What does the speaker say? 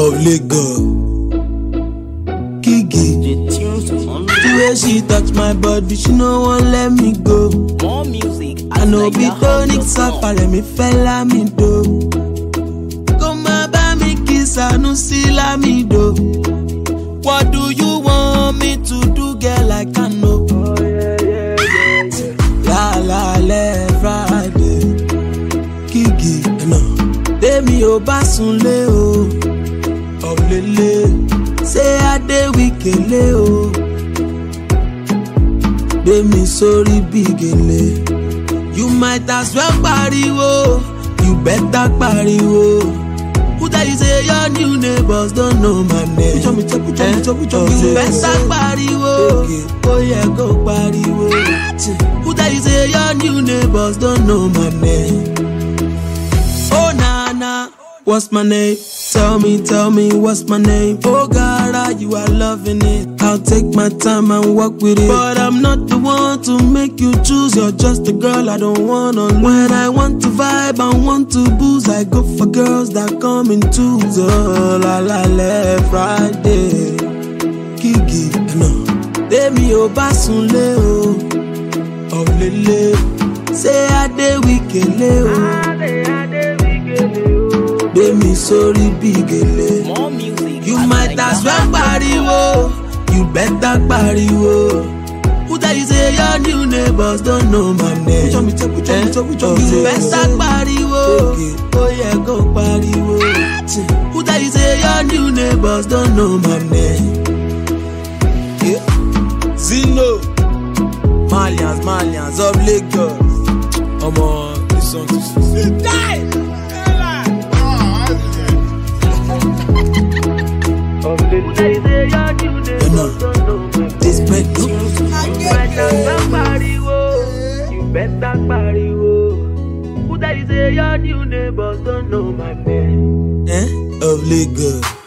of Lagos. Kiki, The tunes on the way she touch my body, she no wan let me go. more music. I know be tonic safari mi fẹ́ lámìdó. Kó má bá mi kí Sanusi lámìdó. What do you want me to do girl I can know? Lálálẹ́ Friday, Kiki ẹ̀nà. Tèmi ò bá sunlé o, ọ̀lẹ́lẹ̀. Ṣé Adéwìkélé o? Gbé mi sórí bí gèlè. You might as well pariwo, you better pariwo. Who tell you say your new neighbors don't know my name? Pucho mi pucho mi pucho mi You better pariwo, ó yẹ kó pariwo. Who tell you say your new neighbors don't know my name? Oh na na, what's my name? Tell me, tell me what's my name? Oh God, you are loving it. I'll take my time and walk with it. But I'm not the one to make you choose. You're just a girl I don't wanna lose. When I want to vibe and want to booze, I go for girls that come in twos. Oh la la la, Friday, Kiki, no. Tèmi ò bá sunlé o, ọ̀lẹ́lẹ̀. Ṣé Adéwìkélé o? Gbé mi sórí bí gèlè. More music. You might as well pariwo, you better pariwo. Who tell you say your new neighbors don't know my name? Pucho mi pucho mi pucho mi You better pariwo, ó yẹ kó pariwo. Who tell you say your new neighbors don't know my name? Yeah. Zino, Malians, Malians of Lagos. Omo, this song too sweet. You know, this break eh, of Lagos.